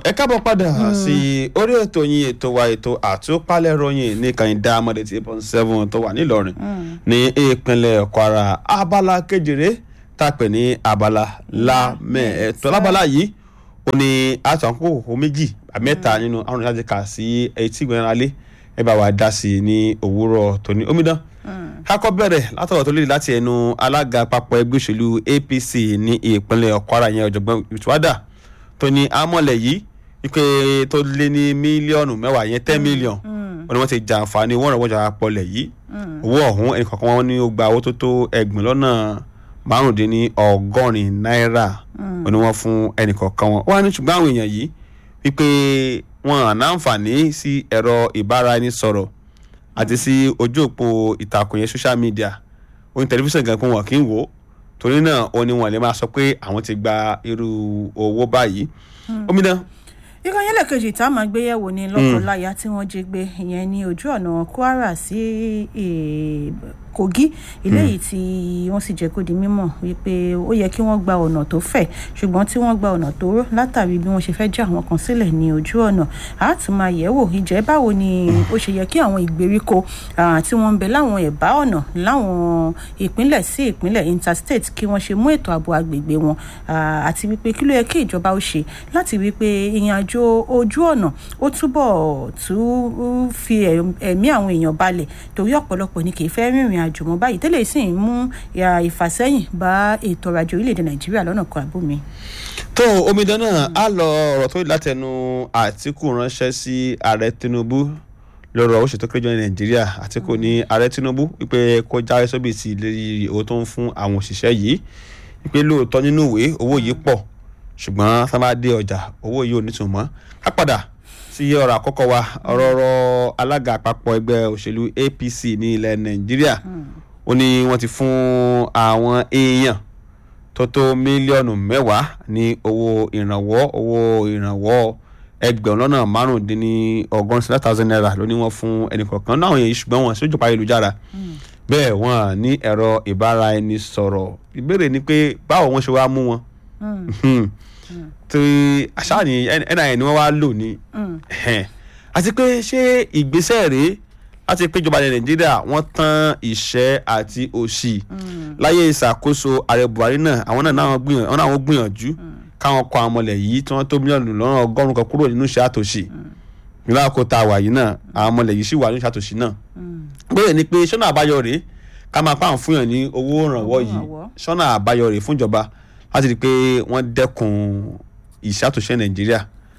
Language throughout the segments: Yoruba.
ẹ káàbọ̀ padà sí orí ètò yín ètò wa ètò àtúpalẹ̀ ròyìn ní kàìndá amọ̀dé tí point seven tó wà nílọrin ní ìpínlẹ̀ kwara abala kejìlé tàpẹ̀ ní abala lámẹ̀ẹ́tọ́ lábala yìí ó ní àtọ̀ àkókò méjì mẹ́ta nínú àwọn ìyájẹ́ kà sí etí ìgbìyànjú alẹ́ ẹ bá wa dá sí i ní òwúrọ̀ tòní omidan kakọ bẹ̀rẹ̀ látọ̀rọ̀ tó léde láti ẹnu alága àpapọ̀ ẹgbẹ́ òṣèlú apc ní ìpínlẹ̀ kwara yẹn ọ̀jọ̀gbọ́n ìtúwádà tó ní amọ̀lẹ̀ yìí wípé tó lé ní mílíọ̀nù mẹ́wàá yẹn ten million wọn ni wọ́n ti jàǹfààní owó ìrànwọ́ ìjọba pọ̀lẹ̀ yìí owó ọ̀hún ẹnì kọ̀ọ̀kan wọn ní ó gba owó tó tó ẹgbẹ̀rún lọ́nà márùndínní ọgọ́rin náírà wọn ni wọ́n fún ẹnì kọ̀ọ̀kan wọn wọ́n á ní ṣùgbọ́n àwọn èèyàn yìí wípé wọn ànáǹfààní sí ẹ̀rọ ìbáraẹnisọ̀rọ̀ àti sí ojú òpó ìtàkùn yẹn social media oní tẹlifíṣàn gan pé wọn kì í wò ó torí náà ó ní wọn lè máa sọ pé àwọn ti gba irú owó báyìí omidan ìkànnì ẹlẹ́kejì tá a máa gbé yẹ̀wò ní lọ́kọ̀ọ́láyà tí wọ́n jí gbé ìyẹn ní ojú ọ̀nà kwara sí kogi eléyìí tí wọ́n sì jẹ́ kó di mímọ̀ wípé ó yẹ kí wọ́n gba ọ̀nà tó fẹ̀ ṣùgbọ́n tí wọ́n gba ọ̀nà tó rọ́ látàrí bí wọ́n ṣe fẹ́ já àwọn kan sílẹ̀ ní ojú ọ̀nà a tún máa yẹ̀ wò ìjẹ́ báwo ni ó ṣe yẹ kí àwọn ìgbèríko tí wọ́n ń bẹ láwọn ẹ̀bá ọ̀nà láwọn ìpínlẹ̀ sí ìpínlẹ̀ interstate kí wọ́n ṣe mú ètò ààbò agbègbè wọn àti wípé kí ló yẹ kí ìjọba ó ṣe láti wípé ìrìn àjò ojú ọ̀nà ó túbọ̀ tún fi ẹ̀mí àwọn èèyàn balẹ̀ torí ọ̀pọ̀lọpọ̀ ni kì í fẹ́ rìnrìn àjò mọ́ báyìí tẹ́lẹ̀ sì ń mú ìfàsẹ́yìn bá ètò ọrọ̀ ajé orílẹ̀-èdè nàìjíríà lọ́nà kan àbómi. tó omidan náà á lọ ọ̀rọ̀ tó látẹnu àtìkù ránṣẹ́ sí ààrẹ tinubu lọ́rọ̀ ó ṣètò kéjọ ní nàìjíríà àtìkù ní ààrẹ tinubu wípé kó jáwé sóbì sí ìlérí owó tó ń fún àwọn òṣìṣẹ́ yìí wípé lóòótọ́ nínú ìwé owó yìí pọ̀ ṣùgbọ́n tá a bá dé ọjà owó yìí ò nítumọ̀ ká padà sí ọ̀rọ̀ àkọ́kọ́ wa ọ̀rọ̀ ọ̀rọ̀ alága àpapọ̀ ẹgbẹ́ òṣèlú apc ní ilẹ̀ nàìjíríà ó ní wọ́n ti fún àwọn èèyàn tó tó mílíọ̀nù mẹ́wàá ní owó ìrànwọ́ owó ìrànwọ́ ẹgbẹ̀rún lọ́nà márùndínní ọgọ́rùn-ún seven thousand naira ló ní wọ́n fún ẹnì kọ̀ọ̀kan náà yẹn ṣùgbọ́n wọn sójú pa ayélujára bẹ́ẹ̀ wọ́n ní ẹ̀rọ ìbáraẹnisọ̀rọ̀ ìbéèrè ni pé báwo wọ́n ṣe wá mú wọn tí àṣà ni nin ni wọ́n wá lò ní àti pé ṣé ìgbésẹ̀ rèé láti pé ìjọba ilẹ̀ nàìjíríà wọ́n tán ìṣẹ́ àti òṣì láyé ìṣàkóso ààrẹ buhari náà àwọn náà náà gbìyànjú káwọn kọ àwọn ọmọlẹ̀ yìí tí wọ́n tó mílíọ̀nù lọ́nà ọgọ́rùn-ún kan kúrò nínú ìṣẹ́ àtòṣì nígbà kó ta wà yìí náà àwọn ọmọlẹ̀ yìí sì wà nínú ìṣẹ́ àtòṣì náà bẹ́ẹ̀ ni pé ṣọ́nà àbáyọ rèé ká máa pàǹ fún yàn ní owó ìrànwọ́ yìí ṣọ́nà àbáyọ rèé fúnjọba láti rí i pé wọ́n dẹ́kun ìṣàtúnṣe nàìjíríà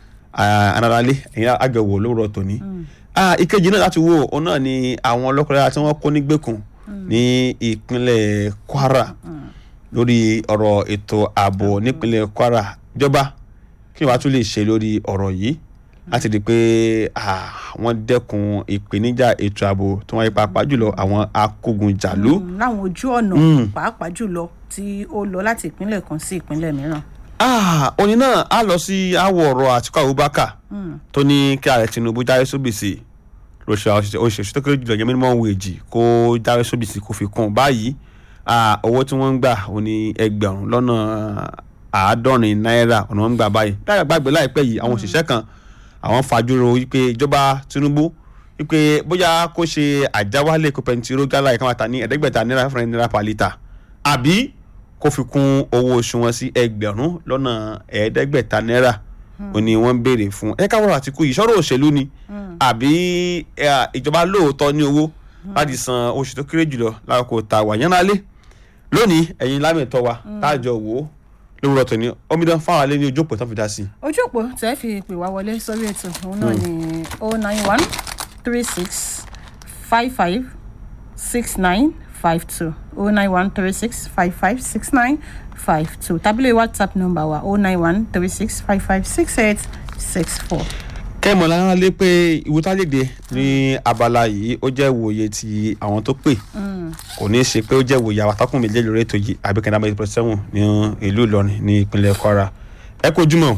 anarale ẹ̀yin àgbẹ̀wò lówùrọ̀ tòní. ìkejì náà láti wo òun náà ni àwọn ọlọ́kùnrin tí wọ́n kó nígbèkùn ní ìpínlẹ̀ kwara lórí ọ̀rọ̀ ètò ààbò nípínlẹ̀ kwara ìjọba kí wàá tún lè ṣe lórí ọ̀rọ̀ yìí láti rí i pé wọ́n dẹ́kun ìpèníjà ètò ààbò tí wọ́n yí pàápàá jùlọ àwọn akógunjàlú. láwọn ojú ọ̀nà pàápàá jùlọ tí ó lọ láti ìpínlẹ̀ kan sí ìpínlẹ̀ mìíràn òní náà á lọ sí àwọ̀ ọ̀rọ̀ àtìkú abubakar tó ní kí ààrẹ tinubu jáwé sóbìsì òṣìṣẹ́ tó kéré jùlọ yẹn minimum wage kó jáwé sóbìsì kó fi kún báyìí owó tí wọ́n ń gbà ó ní ẹgbẹ̀rún lọ́nà àádọ́rin náírà ọ̀nà wọn ń gbà báyìí dáadáa gbàgbé láìpẹ́ yìí àwọn òṣìṣẹ́ kan àwọn fàjúrò wípé ìjọba tinubu wípé bóyá kó ṣe àjáwálé kó pẹntiró gálà ìkàwátà ní ẹ̀ẹ́dẹ́gbẹ̀ta náírà fún náírà per litre àbí kó fi kún owó oṣù wọn sí ẹgbẹ̀rún lọ́nà ẹ̀ẹ́dẹ́gbẹ̀ta náírà ó ní wọ́n ń béèrè fún ẹ káwọn àtìkú yìí sọ̀rọ̀ òṣèlú ni àbí ìjọba lóòótọ́ ní owó láti san oṣù tó kéré jùlọ lákòókò tá a wà yánnálé lónìí ẹ̀yin lámẹ̀tọ́ wa táàjọ wò ó lówùrọ̀ tó ní omidan fáwọn alẹ́ ní ojú òpó tó fi dá sí. ojú òpó tẹ́ fi pè wá wọlé sórí ètò òun náà ni oh nine one three six five five six nine five two oh nine one three six five five six nine five two tábìlì whatsapp number wa oh nine one three six five five six eight six four. kẹ́mọ̀ lára lé pé ìwútálẹ̀dẹ̀ ní abala yìí ó jẹ́ ìwòye ti àwọn tó pè kò ní í ṣe pé ó jẹ́ ìwòye àwọn atákùn méjèèjì lórí ètò yìí àbíkẹ́ndà méjì pẹ̀lú sẹ́wọ̀n ní ìlú ìlọrin ní ìpínlẹ̀ kwara ẹ kojúmọ́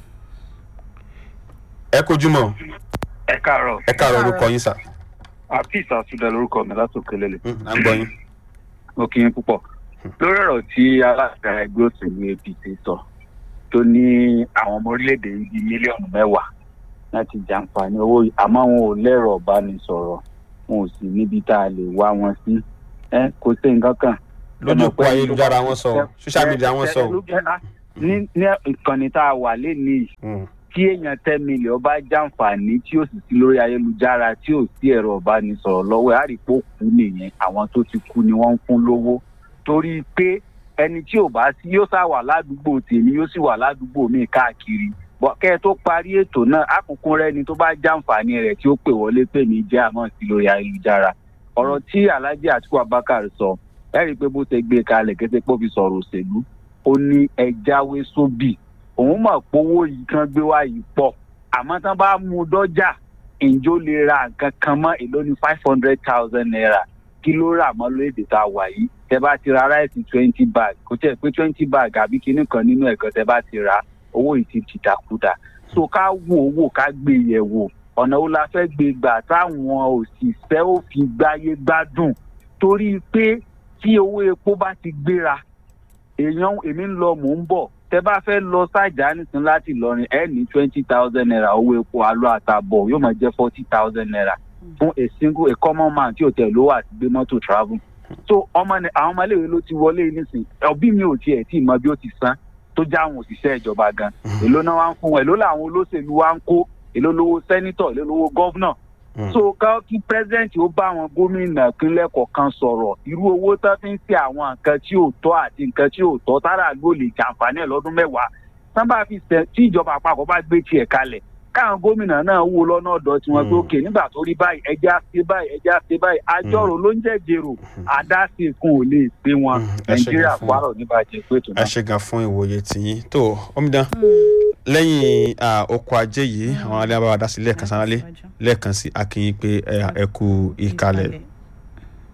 ẹ kojúmọ́ ẹ káàárọ̀ ẹ káàárọ̀ orúkọ yín sà. àfíìsì àtúndà lórúkọ mi látòkè lélẹ̀. à ń gbọ́ yín. mo kí yín púpọ̀ lórí ọ̀rọ̀ tí alága ẹgbẹ́ òṣèlú apc sọ tó ní àwọn ọmọ orílẹ̀-èdè yìí bíi mílíọ̀nù mẹ́wàá láti jàǹfààní owó yìí àmọ́ wọn ò lẹ́rọ̀ ọ̀bánisọ̀rọ̀ wọn ò sì níbi tá a lè wá wọn sí ẹ kò sí nǹkan kan. lójú òpó ayélujára wọn sọ social media wọn sọ. ní ní ìkànnì tá a wà lénìí tí èèyàn ten million bá jàǹfààní tí ó sì sí lórí ayélujára tí ò sí ẹ̀rọ ọ̀bánisọ̀rọ̀ lọ́wọ́ ẹ̀ á rí i pé ó kú nìyẹn àwọn tó ti kú ni wọ́n ń fún lówó torí pé ẹni tí ò bá sí yóò sá wà ládùúgbò tèmi yóò sì wà ládùúgbò mi káàkiri bọ kẹ ẹ tó parí ètò náà àkùnkùn rẹ ni tó bá jàǹfààní rẹ tí ó pè wọlé pè mí jẹ àmọ́ sí lórí ayélujára ọ̀rọ̀ tí alhaji atiku abakar sọ ẹ rí i pé bó ṣe gbé kalẹ̀ kété pé ó fi sọ̀rọ̀ òṣèlú ó ní ẹ jáwé sóbì òun mọ̀ pé owó yìí kan gbé wá yìí pọ̀ àmọ́ tán bá mú un dọ́jà ǹjọ́ lè ra nǹkan kan mọ́ èló ní five hundred thousand naira kí ló rà mọ́ lóde tá a wà yìí tẹ bá ti ra ráìsì twenty bag kò tẹ̀ pé twenty bag àbí kinní kan nínú ẹ̀kan tẹ bá ti ra owó yìí ti dìdàkudà so ká wo owó ká gbé yẹ̀ wò ọ̀nà wo la fẹ́ gbé gbà táwọn òṣìṣẹ́ ò fi gbáyé gbádùn torí pé tí owó epo bá ti gbéra èèyàn èmi ń lọ mò ń bọ̀ tẹ bá fẹ́ lọ sájà nìsín láti Ìlọrin ẹ ní twenty thousand naira owó epo alọ àtàbọ̀ yóò máa jẹ́ forty thousand naira fún a single a common man tí ò tẹ̀ lówó àti gbé mọ́tò travel so ọmọ ni àwọn ọmọléèwé ló ti wọlé nísìn òbí mi ò tiẹ̀ tí ì mọ bí ó ti san tó já àwọn òṣìṣẹ́ ìjọba gan èló náà wá ń fún wọn èló làwọn olóṣèlú wá ń kó èló lówó sẹ́nítọ̀ èló lówó gọ́vnọ̀ so ká kí pírẹsidẹ́ǹtì ó bá àwọn gómìnà ìpínlẹ̀ kọ̀ọ̀kan sọ̀rọ̀ irú owó tó fi ń ṣe àwọn nǹkan tí ò tọ́ àti nǹkan tí ò tọ́ tára ló lè jàǹfààní ẹ̀ lọ́dún mẹ́wàá sábà fi ṣe tí ìjọba àpapọ̀ bá gbé tiẹ̀ kalẹ̀ káwọn gómìnà náà wò lọ́nà ọ̀dọ̀ tí wọ́n gbé òkè nígbà tó rí báyìí ẹja ṣe báyìí ẹja ṣe báyìí àjọrò ló ń jẹ́jẹ̀rò àdáṣe fún ò lè pé wọn nàìjíríà kwárọ̀ níbàjẹ́ pé tó náà. ẹ ṣe gan fún ìwòye tìyín tó omidan lẹ́yìn oko ajé yìí àwọn alẹ́ bá wa dá sí lẹ́ẹ̀kan sánálé lẹ́ẹ̀kan sí akínyìn pé ẹ kú ìkàlẹ̀.